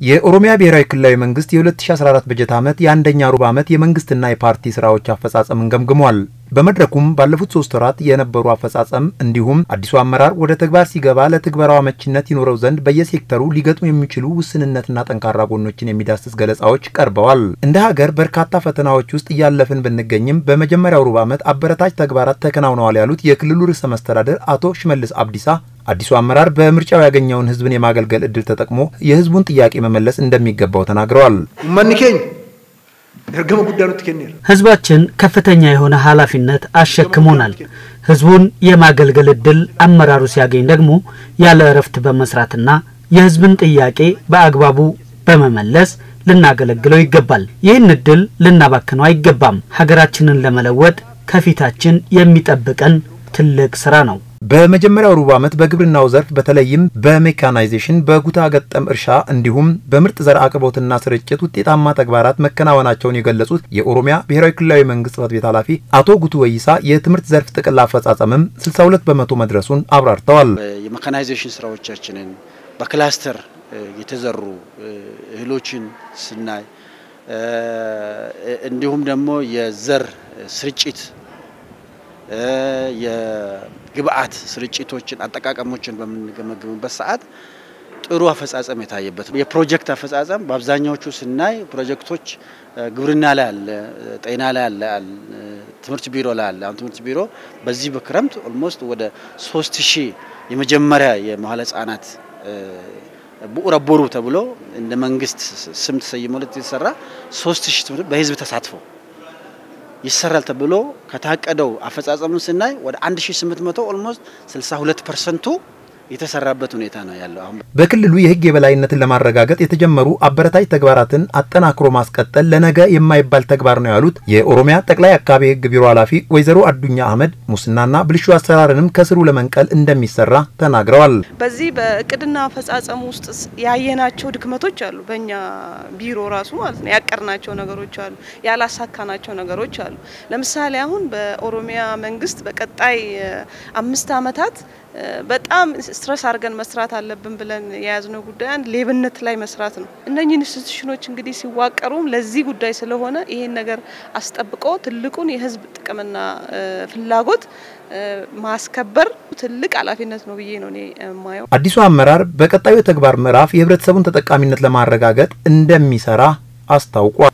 የኦሮሚያ ብሔራዊ ክልላዊ መንግስት የ2014 በጀት ዓመት የአንደኛ ሩብ ዓመት የመንግስትና የፓርቲ ስራዎች አፈጻጸምን ገምግሟል። በመድረኩም ባለፉት ሶስት ወራት የነበሩ አፈጻጸም እንዲሁም አዲሱ አመራር ወደ ተግባር ሲገባ ለትግበራው አመቺነት ይኖረው ዘንድ በየሴክተሩ ሊገጥሙ የሚችሉ ውስንነትና ጠንካራ ጎኖችን የሚዳስስ ገለጻዎች ቀርበዋል። እንደ ሀገር በርካታ ፈተናዎች ውስጥ እያለፍን ብንገኝም በመጀመሪያው ሩብ ዓመት አበረታች ተግባራት ተከናውነዋል ያሉት የክልሉ ርዕሰ መስተዳደር አቶ ሽመልስ አብዲሳ አዲሱ አመራር በምርጫው ያገኘውን ህዝብን የማገልገል እድል ተጠቅሞ የህዝቡን ጥያቄ መመለስ እንደሚገባው ተናግረዋል። መኒኬኝ እርገመ ጉዳኑት ኬኔር ህዝባችን ከፍተኛ የሆነ ኃላፊነት አሸክሞናል። ህዝቡን የማገልገል እድል አመራሩ ሲያገኝ ደግሞ ያለ እረፍት በመስራትና የህዝብን ጥያቄ በአግባቡ በመመለስ ልናገለግለው ይገባል። ይህን እድል ልናባክነው አይገባም። ሀገራችንን ለመለወጥ ከፊታችን የሚጠብቀን ትልቅ ስራ ነው። በመጀመሪያው ሩብ ዓመት በግብርናው ዘርፍ በተለይም በሜካናይዜሽን በጉታ ገጠም እርሻ እንዲሁም በምርጥ ዘር አቅርቦትና ስርጭት ውጤታማ ተግባራት መከናወናቸውን የገለጹት የኦሮሚያ ብሔራዊ ክልላዊ መንግስት ጽሕፈት ቤት ኃላፊ አቶ ጉቱ ወይሳ የትምህርት ዘርፍ ጥቅል አፈጻጸምም 62 በመቶ መድረሱን አብራርተዋል። የሜካናይዜሽን ስራዎቻችንን በክላስተር የተዘሩ እህሎችን ስናይ እንዲሁም ደግሞ የዘር ስርጭት የግብአት ስርጭቶችን አጠቃቀሞችን በምንገመግምበት ሰዓት ጥሩ አፈጻጸም የታየበት የፕሮጀክት አፈጻጸም በአብዛኛዎቹ ስናይ ፕሮጀክቶች ግብርና ላይ አለ፣ ጤና ላይ አለ፣ ትምህርት ቢሮ ላይ አለ። አሁን ትምህርት ቢሮ በዚህ በክረምት ኦልሞስት ወደ ሶስት ሺህ የመጀመሪያ የመዋለ ህጻናት ብኡረ ቦሩ ተብሎ እንደ መንግስት ስም ተሰይሞለት የተሰራ ሶስት ሺህ ትምህርት በህዝብ ተሳትፎ ይሰራል ተብሎ ከታቀደው አፈጻጸሙን ስናይ ወደ 1800 ኦልሞስት 62 ፐርሰንቱ የተሰራበት ሁኔታ ነው ያለው። አሁን በክልሉ የህግ የበላይነትን ለማረጋገጥ የተጀመሩ አበረታች ተግባራትን አጠናክሮ ማስቀጠል ለነገ የማይባል ተግባር ነው ያሉት የኦሮሚያ ጠቅላይ አቃቤ ህግ ቢሮ ኃላፊ ወይዘሮ አዱኛ አህመድ ሙስናና ብልሹ አሰራርንም ከስሩ ለመንቀል እንደሚሰራ ተናግረዋል። በዚህ በእቅድና አፈጻጸሙ ውስጥ ያየናቸው ድክመቶች አሉ። በእኛ ቢሮ ራሱ ማለት ነው ያቀርናቸው ነገሮች አሉ፣ ያላሳካናቸው ነገሮች አሉ። ለምሳሌ አሁን በኦሮሚያ መንግስት በቀጣይ አምስት አመታት በጣም ስትረስ አድርገን መስራት አለብን ብለን የያዝነው ጉዳይ አንድ ሌብነት ላይ መስራት ነው። እነኚህ ኢንስቲትዩሽኖች እንግዲህ ሲዋቀሩም ለዚህ ጉዳይ ስለሆነ ይሄን ነገር አስጠብቆ ትልቁን የህዝብ ጥቅምና ፍላጎት ማስከበር ትልቅ ኃላፊነት ነው ብዬ ነው እኔ የማየው። አዲሱ አመራር በቀጣዩ የተግባር ምዕራፍ የህብረተሰቡን ተጠቃሚነት ለማረጋገጥ እንደሚሰራ አስታውቋል።